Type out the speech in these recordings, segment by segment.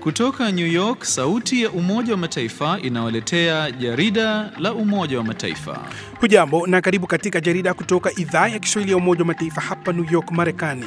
Kutoka New York, sauti ya Umoja wa Mataifa inawaletea jarida la Umoja wa Mataifa. Hujambo na karibu katika jarida kutoka idhaa ya Kiswahili ya Umoja wa Mataifa hapa New York, Marekani.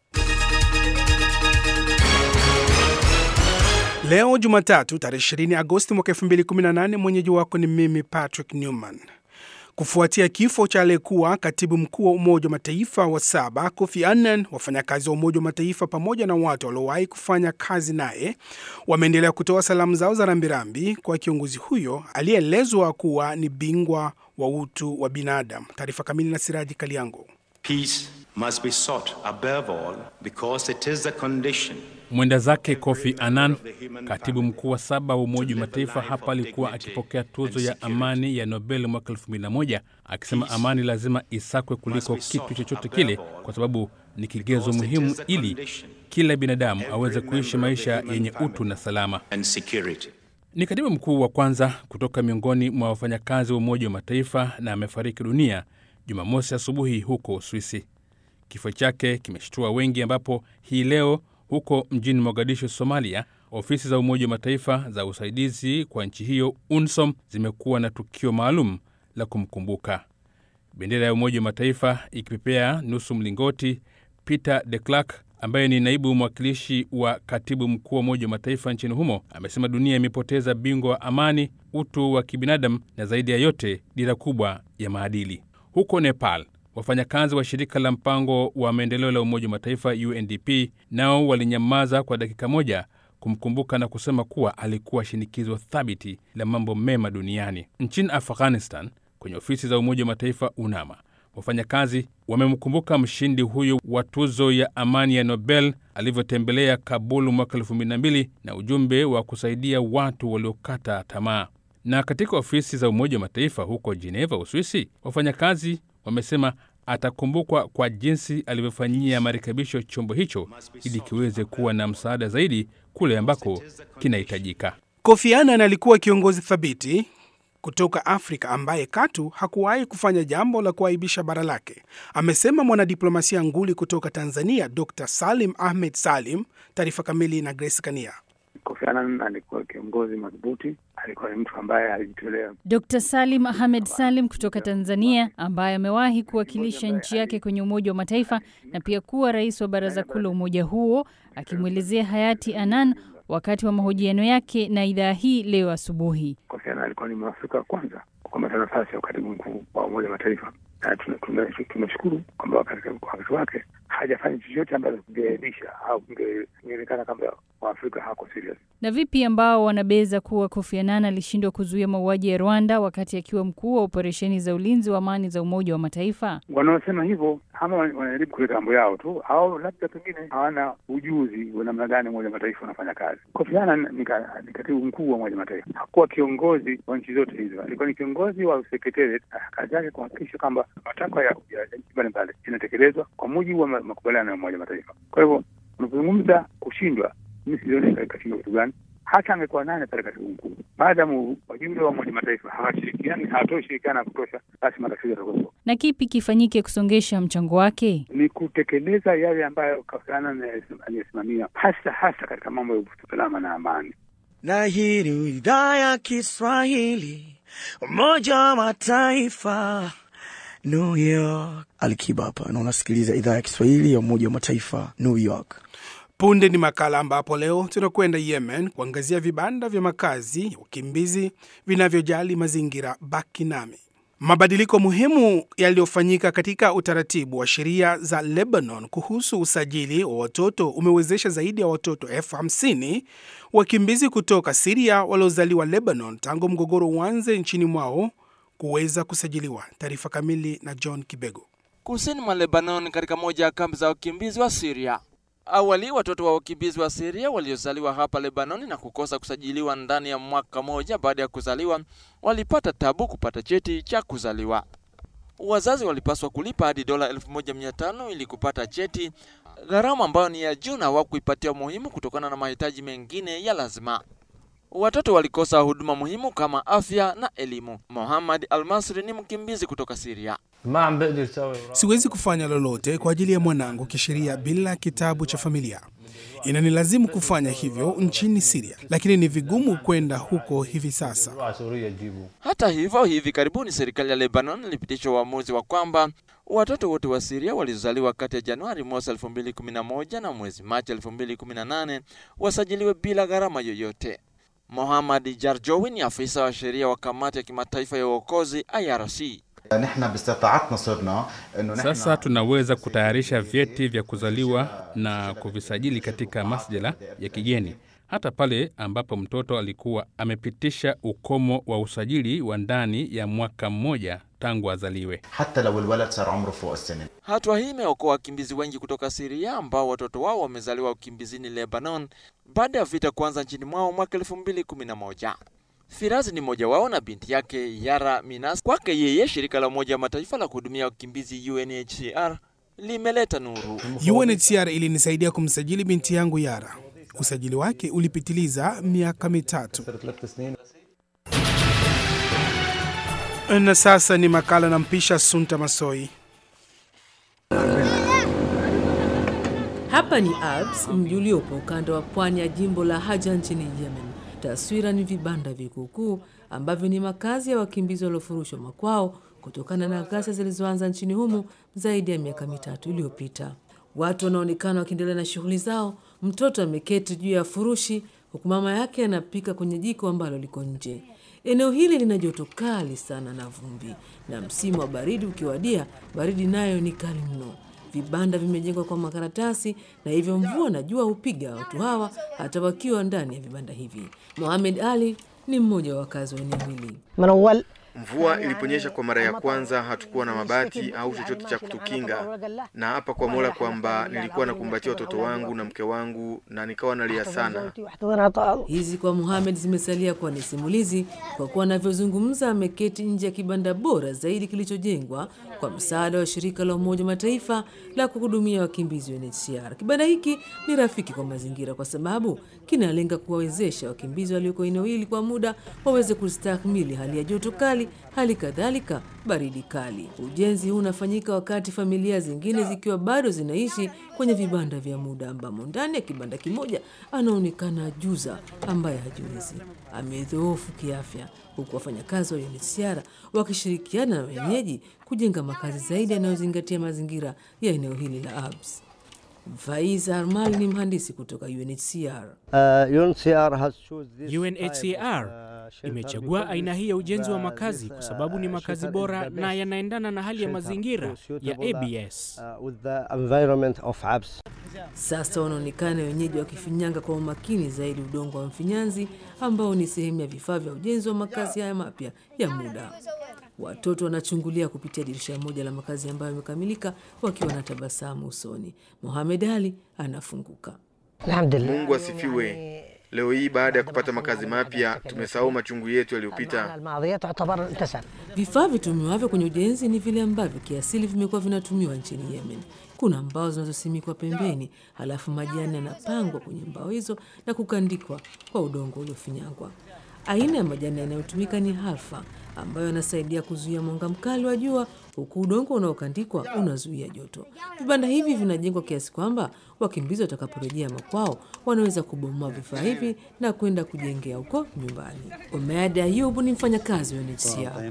Leo Jumatatu tarehe 20 Agosti mwaka 2018, mwenyeji wako ni mimi Patrick Newman. Kufuatia kifo cha aliyekuwa katibu mkuu wa Umoja wa Mataifa wa saba Kofi Annan, wafanyakazi wa Umoja wa Mataifa pamoja na watu waliowahi kufanya kazi naye wameendelea kutoa salamu zao za rambirambi kwa kiongozi huyo aliyeelezwa kuwa ni bingwa wa utu wa binadamu. Taarifa kamili na Siraji Kaliango. Peace must be sought above all because it is the condition Mwenda zake Kofi Annan, katibu mkuu wa saba wa Umoja wa Mataifa, hapa alikuwa akipokea tuzo ya amani ya Nobel mwaka 2001 akisema amani lazima isakwe kuliko kitu chochote kile, kwa sababu ni kigezo muhimu ili kila binadamu aweze kuishi maisha yenye utu na salama. and security. Ni katibu mkuu wa kwanza kutoka miongoni mwa wafanyakazi wa Umoja wa Mataifa na amefariki dunia Jumamosi asubuhi huko Uswisi. Kifo chake kimeshtua wengi, ambapo hii leo huko mjini Mogadishu, Somalia, ofisi za Umoja wa Mataifa za usaidizi kwa nchi hiyo UNSOM zimekuwa na tukio maalum la kumkumbuka. Bendera ya Umoja wa Mataifa ikipepea nusu mlingoti. Peter de Klerk ambaye ni naibu mwakilishi wa katibu mkuu wa Umoja wa Mataifa nchini humo amesema dunia imepoteza bingwa wa amani, utu wa kibinadamu na zaidi ya yote dira kubwa ya maadili. Huko Nepal, wafanyakazi wa shirika la mpango wa maendeleo la Umoja wa Mataifa UNDP nao walinyamaza kwa dakika moja kumkumbuka na kusema kuwa alikuwa shinikizo thabiti la mambo mema duniani. Nchini Afghanistan, kwenye ofisi za Umoja wa Mataifa UNAMA, wafanyakazi wamemkumbuka mshindi huyo wa tuzo ya amani ya Nobel alivyotembelea Kabul mwaka 2002 na ujumbe wa kusaidia watu waliokata tamaa. Na katika ofisi za Umoja wa Mataifa huko Geneva, Uswisi, wafanyakazi wamesema atakumbukwa kwa jinsi alivyofanyia marekebisho chombo hicho ili kiweze kuwa na msaada zaidi kule ambako kinahitajika. Kofi Annan alikuwa kiongozi thabiti kutoka Afrika ambaye katu hakuwahi kufanya jambo la kuaibisha bara lake, amesema mwanadiplomasia nguli kutoka Tanzania Dr. Salim Ahmed Salim. Taarifa kamili na Grace Kania. Kofi Annan alikuwa kiongozi madhubuti, alikuwa ni mtu ambaye alijitolea. Dr. Salim Ahmed Salim kutoka Tanzania ambaye amewahi kuwakilisha nchi yake kwenye Umoja wa Mataifa na pia kuwa rais wa Baraza Kuu la umoja huo, akimwelezea hayati Annan wakati wa mahojiano yake na idhaa hii leo asubuhi. Kofi Annan alikuwa ni mwafrika wa kwanza kukamata nafasi ya ukatibu mkuu wa Umoja wa Mataifa, na tuna- tuna- tunashukuru kwamba katika wakati wake hajafanya chochote ambacho kingeaibisha au kingeonekana kwamba Waafrika hawako serious. Na vipi ambao wanabeza kuwa Kofi Annan alishindwa kuzuia mauaji ya Rwanda wakati akiwa mkuu wa operesheni za ulinzi wa amani za Umoja wa Mataifa? Wanaosema hivyo ama wanajaribu kuleta mambo yao tu, au labda pengine hawana ujuzi wa namna gani Umoja wa Mataifa unafanya kazi. Kofi Annan ni ka- ni katibu mkuu wa Umoja wa Mataifa, hakuwa kiongozi wa nchi zote hizo, alikuwa ni kiongozi wa secretariat. Kazi yake kuhakikisha kwamba matakwa ya ya nchi mbalimbali inatekelezwa kwa mujibu wa ma- makubaliano ya Umoja wa Mataifa. Kwa hivyo unapozungumza kushindwa, mi sioni kashindwa kitu gani hata angekuwa nane pale katibu mkuu, maadamu wajumbe wa Umoja wa Mataifa hawashirikiani, hawatoi ushirikiano wa kutosha, basi matatizo yatakuwepo. Na kipi kifanyike kusongesha mchango wake? Ni kutekeleza yale ambayo Kofi Annan aliyesimamia, hasa hasa katika mambo ya usalama na amani. na hii ni idhaa ya Kiswahili Umoja wa Mataifa New York. Alikiba hapa na unasikiliza idhaa ya Kiswahili ya Umoja wa Mataifa New York. Punde ni makala ambapo leo tunakwenda Yemen kuangazia vibanda vya makazi ya wakimbizi vinavyojali mazingira. Baki nami. Mabadiliko muhimu yaliyofanyika katika utaratibu wa sheria za Lebanon kuhusu usajili wa watoto umewezesha zaidi ya watoto elfu hamsini wakimbizi kutoka Siria waliozaliwa Lebanon tangu mgogoro uanze nchini mwao kuweza kusajiliwa. Taarifa kamili na John Kibego. kusini mwa Lebanon katika moja ya kambi za wakimbizi wa Syria. Awali watoto wa wakimbizi wa Syria waliozaliwa hapa Lebanon na kukosa kusajiliwa ndani ya mwaka moja baada ya kuzaliwa walipata tabu kupata cheti cha kuzaliwa. Wazazi walipaswa kulipa hadi dola 1500 ili kupata cheti, gharama ambayo ni ya juu na hawakuipatia umuhimu kutokana na mahitaji mengine ya lazima. Watoto walikosa huduma muhimu kama afya na elimu. Mohammad Almasri ni mkimbizi kutoka Syria. Siwezi kufanya lolote kwa ajili ya mwanangu kisheria bila kitabu cha familia. Inanilazimu kufanya hivyo nchini Siria, lakini ni vigumu kwenda huko hivi sasa. Hata hivyo, hivi karibuni serikali ya Lebanon ilipitisha uamuzi wa kwamba watoto wote wa Siria walizaliwa kati ya Januari mwezi 2011 na mwezi Machi 2018 wasajiliwe bila gharama yoyote. Mohammad Jarjowi ni afisa wa sheria wa kamati ya kimataifa ya uokozi IRC. Sasa tunaweza kutayarisha vyeti vya kuzaliwa na kuvisajili katika masjala ya kigeni hata pale ambapo mtoto alikuwa amepitisha ukomo wa usajili wa ndani ya mwaka mmoja tangu azaliwe. Hatua hii imeokoa wakimbizi wengi kutoka Siria ambao watoto wao wamezaliwa ukimbizini Lebanon baada ya vita kuanza nchini mwao mwaka 2011. Firazi ni mmoja wao na binti yake Yara Minas. Kwake yeye, shirika la Umoja wa Mataifa la kuhudumia wakimbizi UNHCR limeleta nuru. UNHCR ilinisaidia kumsajili binti yangu Yara. Usajili wake ulipitiliza miaka mitatu. Na sasa ni makala na mpisha Sunta Masoi. Hapa ni Alps, mji uliopo ukanda wa pwani ya jimbo la Haja nchini Yemen. Taswira ni vibanda vikuukuu ambavyo ni makazi ya wakimbizi waliofurushwa makwao kutokana na ghasia zilizoanza nchini humo zaidi ya miaka mitatu iliyopita. Watu wanaonekana wakiendelea na shughuli zao. Mtoto ameketi juu ya furushi huku mama yake anapika kwenye jiko ambalo liko nje. Eneo hili lina joto kali sana na vumbi, na msimu wa baridi ukiwadia, baridi nayo ni kali mno. Vibanda vimejengwa kwa makaratasi na hivyo mvua na jua hupiga watu hawa hata wakiwa ndani ya vibanda hivi. Mohamed Ali ni mmoja wa wakazi wa eneo hili. Mvua iliponyesha kwa mara ya kwanza, hatukuwa na mabati au chochote cha kutukinga, na hapa kwa Mola kwamba nilikuwa nakumbatia watoto wangu na mke wangu na nikawa nalia sana. Hizi kwa Muhamed zimesalia kuwa ni simulizi, kwa kuwa anavyozungumza ameketi nje ya kibanda bora zaidi kilichojengwa kwa msaada wa shirika la Umoja wa Mataifa la kuhudumia wakimbizi UNHCR. Kibanda hiki ni rafiki kwa mazingira kwa sababu kinalenga kuwawezesha wakimbizi walioko eneo hili kwa muda waweze kustahimili hali ya joto kali, hali kadhalika baridi kali. Ujenzi huu unafanyika wakati familia zingine zikiwa bado zinaishi kwenye vibanda vya muda, ambamo ndani ya kibanda kimoja anaonekana ajuza ambaye hajiwezi, amedhoofu kiafya, huku wafanyakazi wa UNHCR wakishirikiana na wenyeji kujenga makazi zaidi yanayozingatia mazingira ya eneo hili la Abs. Faiz Armal ni mhandisi kutoka UNHCR. UNHCR imechagua aina hii ya ujenzi wa makazi kwa sababu ni makazi bora na yanaendana na hali ya mazingira ya ABS. Sasa wanaonekana wenyeji wakifinyanga kwa umakini zaidi udongo wa mfinyanzi ambao ni sehemu ya vifaa vya ujenzi wa makazi haya mapya ya muda. Watoto wanachungulia kupitia dirisha moja la makazi ambayo yamekamilika wakiwa na tabasamu usoni. Mohamed Ali anafunguka. Mungu asifiwe. Leo hii baada ya kupata makazi mapya tumesahau machungu yetu yaliyopita. Vifaa vitumiwavyo kwenye ujenzi ni vile ambavyo kiasili vimekuwa vinatumiwa nchini Yemen. Kuna mbao zinazosimikwa pembeni, halafu majani yanapangwa kwenye mbao hizo na kukandikwa kwa udongo uliofinyangwa. Aina ya majani yanayotumika ni halfa ambayo yanasaidia kuzuia mwanga mkali wa jua, huku udongo unaokandikwa unazuia joto. Vibanda hivi vinajengwa kiasi kwamba wakimbizi watakaporejea makwao wanaweza kubomoa vifaa hivi na kwenda kujengea huko nyumbani. Omead Ayubu ni mfanyakazi wa UNHCR.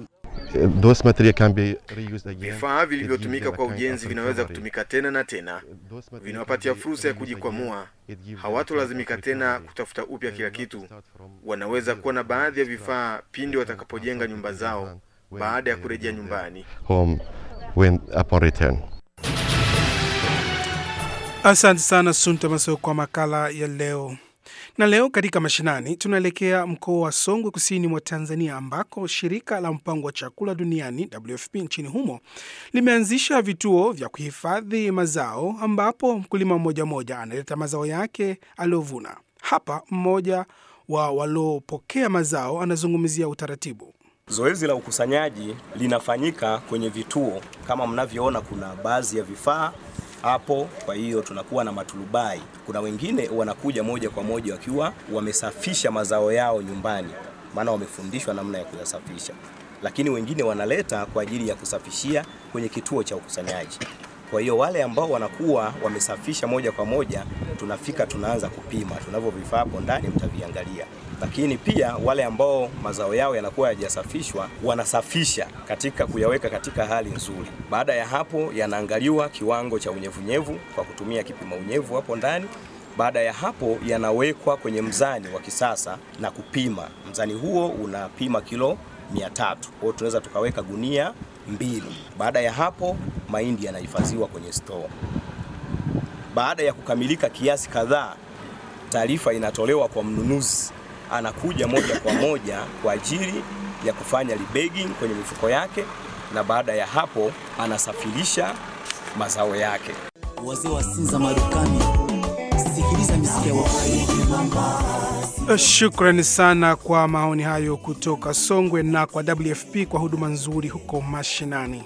Vifaa vilivyotumika kwa ujenzi vinaweza kutumika tena na tena, vinawapatia fursa ya kujikwamua. Hawatolazimika tena kutafuta upya kila kitu. Wanaweza kuwa na baadhi ya vifaa pindi watakapojenga nyumba zao baada ya kurejea nyumbani. Asante sana Sunta Maso kwa makala ya leo. Na leo katika mashinani tunaelekea mkoa wa Songwe kusini mwa Tanzania ambako shirika la mpango wa chakula duniani WFP nchini humo limeanzisha vituo vya kuhifadhi mazao ambapo mkulima mmoja mmoja analeta mazao yake aliyovuna. Hapa mmoja wa waliopokea mazao anazungumzia utaratibu. Zoezi la ukusanyaji linafanyika kwenye vituo kama mnavyoona, kuna baadhi ya vifaa hapo. Kwa hiyo tunakuwa na maturubai. Kuna wengine wanakuja moja kwa moja wakiwa wamesafisha mazao yao nyumbani, maana wamefundishwa namna ya kuyasafisha, lakini wengine wanaleta kwa ajili ya kusafishia kwenye kituo cha ukusanyaji. Kwa hiyo wale ambao wanakuwa wamesafisha moja kwa moja, tunafika tunaanza kupima. Tunavyo vifaa hapo ndani, mtaviangalia. Lakini pia wale ambao mazao yao yanakuwa hayajasafishwa, wanasafisha katika kuyaweka katika hali nzuri. Baada ya hapo, yanaangaliwa kiwango cha unyevunyevu kwa kutumia kipima unyevu hapo ndani. Baada ya hapo yanawekwa kwenye mzani wa kisasa na kupima. Mzani huo unapima kilo 300. Kwa hiyo tunaweza tukaweka gunia mbili. Baada ya hapo mahindi yanahifadhiwa kwenye store. Baada ya kukamilika kiasi kadhaa, taarifa inatolewa kwa mnunuzi, anakuja moja kwa moja kwa ajili ya kufanya rebagging kwenye mifuko yake, na baada ya hapo anasafirisha mazao yake. Wazee wa Sinza Marukani, sikiliza misikia wa Shukrani sana kwa maoni hayo kutoka Songwe na kwa WFP kwa huduma nzuri huko mashinani.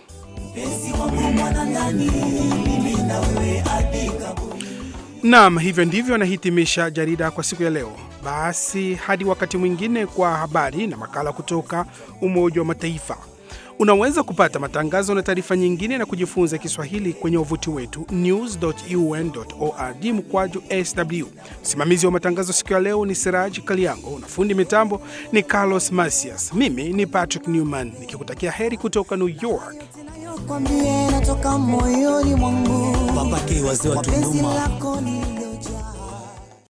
Naam, hivyo ndivyo anahitimisha jarida kwa siku ya leo. Basi hadi wakati mwingine kwa habari na makala kutoka Umoja wa Mataifa. Unaweza kupata matangazo na taarifa nyingine na kujifunza Kiswahili kwenye wavuti wetu news.un.org mkwaju sw. Msimamizi wa matangazo siku ya leo ni Siraj Kaliango na fundi mitambo ni Carlos Masias. Mimi ni Patrick Newman nikikutakia heri kutoka New York. kwambie natoka moyoni mwangu Papake wazee wa Mapenzi Tunduma. lako ni